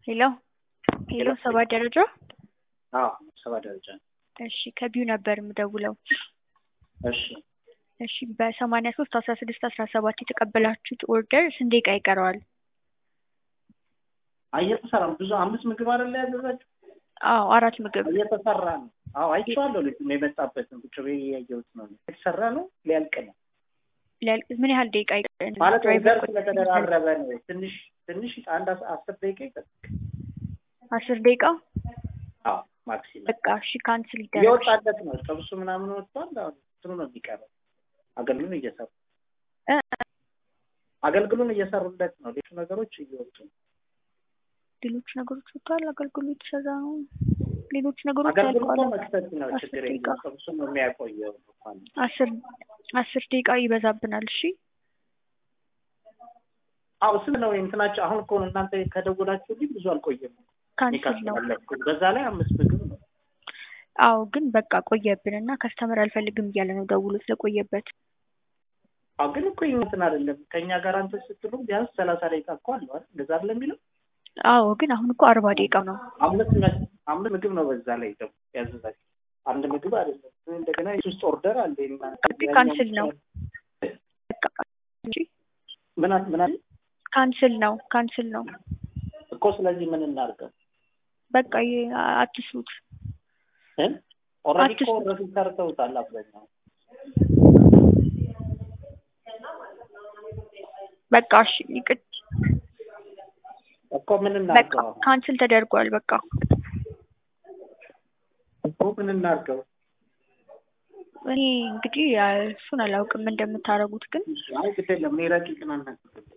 ሄሎ ሄሎ ሰባ ደረጃ አዎ ሰባ ደረጃ ነው። እሺ ከቢዩ ነበር የምደውለው። እሺ እሺ በሰማንያ ሶስት አስራ ስድስት አስራ ሰባት የተቀበላችሁት ኦርደር ስንት ደቂቃ ይቀረዋል? እየተሰራ ብዙ አምስት ምግብ አይደለ ያዘዛችሁ? አዎ አራት ምግብ እየተሰራ ነው። አዎ አይቼዋለሁ። ልጁ የመጣበትን ቁጭ ብዬ እያየሁት ነው። የተሰራ ነው፣ ሊያልቅ ነው ሊያልቅ ምን ያህል ደቂቃ ይቀረዋል? ማለት ድራይቨር ኦርደር ስለተደራረበ ነው። ትንሽ ትንሽ አንድ አስ- አስር ደቂቃ ይጠብቅ። አስር ደቂቃ አዎ ማክሲመም በቃ እሺ ካንስል ይደረግ። እየወጣለት ነው። ጥብሱ ምናምን ወጥቷል። አሁን እንትኑ ነው የሚቀረው። አገልግሉን እየሰሩ እ አገልግሉን እየሰሩለት ነው። ሌሎች ነገሮች እየወጡ ነው። ሌሎች ነገሮች ወጥተዋል። አገልግሎት የተሰራ ነው። ሌሎች ነገሮች አገልግሉ እኮ ያልቀዋል። መክተት ነው አስር ችግር ደቂቃ የለም። ጥብሱ ነው የሚያቆየው እንኳን አስር አስር ደቂቃ ይበዛብናል። እሺ አዎ ስም ነው እንትናቸው። አሁን እኮ እናንተ ከደወላችሁልኝ ብዙ አልቆየም። ካንስል ነው። ካስተላለፍኩ በዛ ላይ አምስት ምግብ ነው። አዎ ግን በቃ ቆየብን እና ከስተመር አልፈልግም እያለ ነው ደውሎ ስለቆየበት። አዎ ግን እኮ ይህ እንትን አይደለም ከእኛ ጋር አንተ ስትሉ ቢያንስ ሰላሳ ደቂቃ እኮ አለው አይደል? እንደዛ አይደለም የሚለው አዎ ግን አሁን እኮ አርባ ደቂቃ ነው። አምስት መ- አምስት ምግብ ነው በዛ ላይ ደግሞ ያዘዛችሁ አንድ ምግብ አይደለም። እንደገና የሶስት ኦርደር አለ። ግን ካንስል ነው። በቃ እንጂ ምን አል- ምን አለ ካንስል ነው ካንስል ነው። እኮ ስለዚህ ምን እናድርገው? በቃ ይ- አትስሩት። ኦልሬዲ እኮ አትስሩት። ኦልሬዲ ሰርተውታል አብዛኛው። በቃ እሺ ይቅር እኮ ምን በቃ እናድርገው? አሁን? ካንስል ተደርጓል። በቃ እኮ ምን እናድርገው? እኔ እንግዲህ ያ- እሱን አላውቅም እንደምታደርጉት ግን አይ ግድ የለም እኔ ረቂቅን አናግርም።